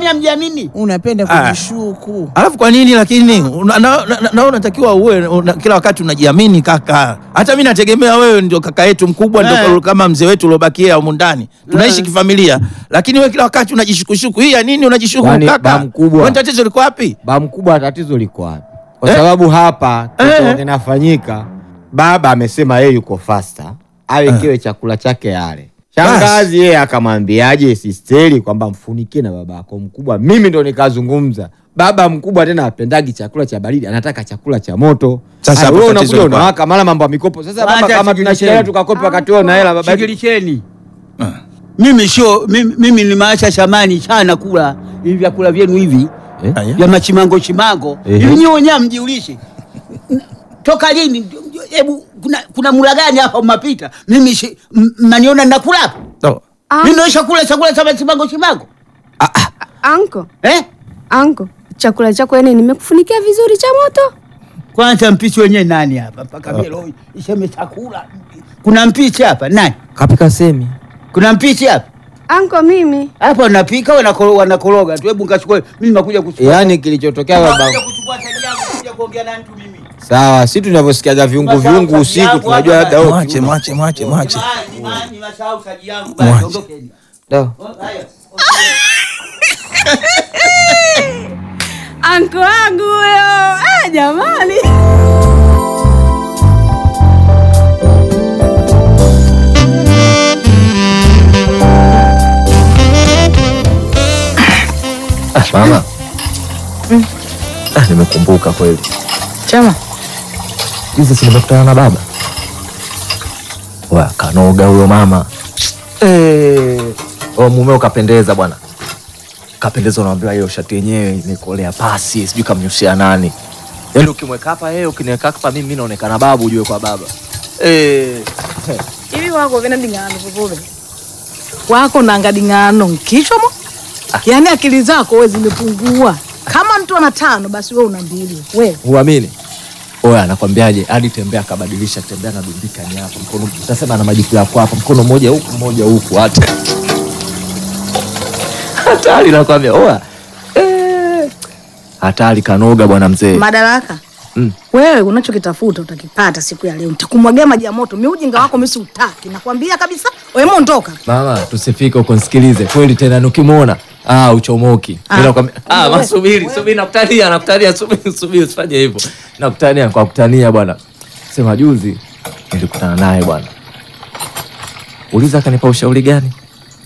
kwani hamjiamini? Unapenda Ah. kujishuku. Alafu kwa nini lakini una- na- na- na- unatakiwa uwe una, kila wakati unajiamini kaka. Hata mimi nategemea wewe ndio kaka yetu mkubwa Eh. ndio kama mzee wetu uliobakia humu ndani. Tunaishi Eh. kifamilia. Lakini wewe kila wakati unajishukushuku. Hii ya nini unajishuku Kwani kaka? ba mkubwa? Wewe tatizo liko wapi? Ba mkubwa, tatizo liko wapi? Kwa Eh? sababu hapa kitu Eh. kinafanyika, baba amesema yeye yuko fasta, awekewe chakula chake ale. Shangazi yeye akamwambiaje sisteri kwamba mfunikie na baba yako mkubwa. Mimi ndo nikazungumza, baba mkubwa tena apendagi chakula cha baridi, anataka chakula cha moto. Sasa Aya, hapo wewe tatizo unakuja liko unawaka mara mambo ya mikopo. Sasa baba, Wacha kama shigili tunashikilia cheni. tukakopa wakati wewe na hela baba yetu. Shigilisheni. Mimi sio mimi, mimi nimeacha zamani sana kula hivi vyakula vyenu hivi Eh? Aya. vya machimango chimango Ehe. hivi nyewe wenyewe mjiulishe toka lini? Hebu kuna, kuna mula gani hapa mmapita? Mimi si- m- mnaniona ninakula hapa? No. Mimi naisha kula chakula cha machimango chimango Anko, eh? anko, chakula chako yani nimekufunikia vizuri cha moto. Kwanza mpishi wenyewe nani hapa mpaka mimi leo iseme chakula? Kuna mpishi hapa nani? Kapika semi. Kuna mpishi hapa Anko, mimi hapa wanapika wanakoroga, wanakoroga tu. Hebu ngachukue mimi, nakuja kuchukua Yaani kilichotokea baba Nakuja kuchukua taji yangu kuja kuongea na mtu mimi. Sawa, si tunavyosikiaga viungu Unasahau viungu kazi usiku yangu tunajua hapa labda basi. wewe Mwache mwache mwache mwache. Jamani, jamani, nimesahau taji yangu basi, Mwache. ondokeni. Da. Oh, haya. anko wangu huyo. Ah, jamani. Mama, ah, nimekumbuka kweli. Chama. Hizi si nimekutana na baba wa kanoga huyo mama eh, oh, mumeo kapendeza bwana, kapendeza. Unaambiwa hiyo shati yenyewe imekolea pasi, sijui kamnyusia nani. Yaani ukimweka hapa yeye, ukiniweka hapa mimi, mimi naonekana babu, ujue kwa baba eh. Hivi wako vina dingano vivule. Wako nanga dingano kichwa mo. Yaani akili zako wewe zimepungua. Kama mtu ana tano basi wewe una mbili. Wewe. Huamini? Oya, anakwambiaje? Hadi tembea akabadilisha, tembea na dumbika ni hapa mkono, utasema ana majipu yako hapa, mkono mmoja huku mmoja huku, hata hatari, nakwambia. Oya, eh, hatari, kanoga bwana mzee. Madaraka. Mm. Wewe unachokitafuta utakipata siku ya leo. Nitakumwagia maji ya moto. Mimi ujinga wako mimi siutaki. Nakwambia kabisa. Wewe mondoka. Mama, tusifike huko, nisikilize kweli tena, nikimwona ah, uchomoki. Ah. Mimi nakwambia ah, Wewe. masubiri, subiri, nakutania, nakutania, subiri, subiri, usifanye hivyo, nakutania kwa kutania bwana. Sema juzi nilikutana naye bwana, uliza akanipa ushauri gani?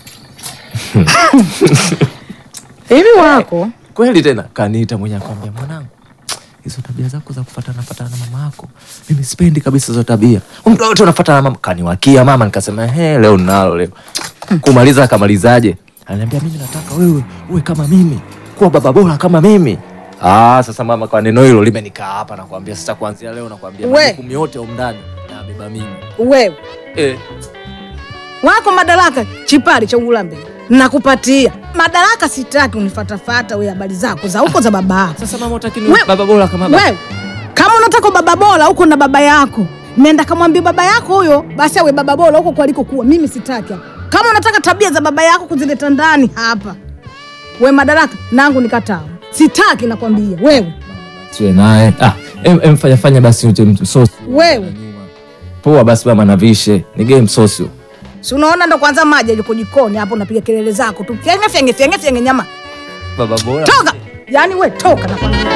Hivi wako kweli tena kaniita mwenye akwambia mwanangu hizo tabia zako za kufatana fatana na mama yako mimi sipendi kabisa hizo tabia mtu wote unafatana na mama kaniwakia mama nikasema he leo ninalo leo kumaliza akamalizaje ananiambia mimi nataka wewe uwe kama mimi kuwa baba bora kama mimi ah sasa mama kwa neno hilo limenikaa hapa nakwambia sasa kuanzia leo nakwambia We. majukumu yote humu ndani nabeba mimi wewe. eh Wako madaraka chipari cha ulambe. Nakupatia. Madaraka sitaki unifatafata wewe habari zako za huko za baba yako. sasa mama utaki We- baba bora kama baba Wewe kama unataka baba bora huko na baba yako, nenda kamwambia baba yako huyo basi awe baba bora huko kwalikokuwa. Mimi sitaki hapa. Kama unataka tabia za baba yako kuzileta ndani hapa, we madaraka nangu nikataa, sitaki nakwambia. Wewe siwe naye ah em, em fanya fanya basi uje msosi wewe, poa basi mama navishe ni game sosi si unaona ndo kwanza maji yuko jikoni hapo, unapiga kelele zako tu, fyenge fyenge fyenge fyenge, nyama baba bora toka, yani we toka nakwambia.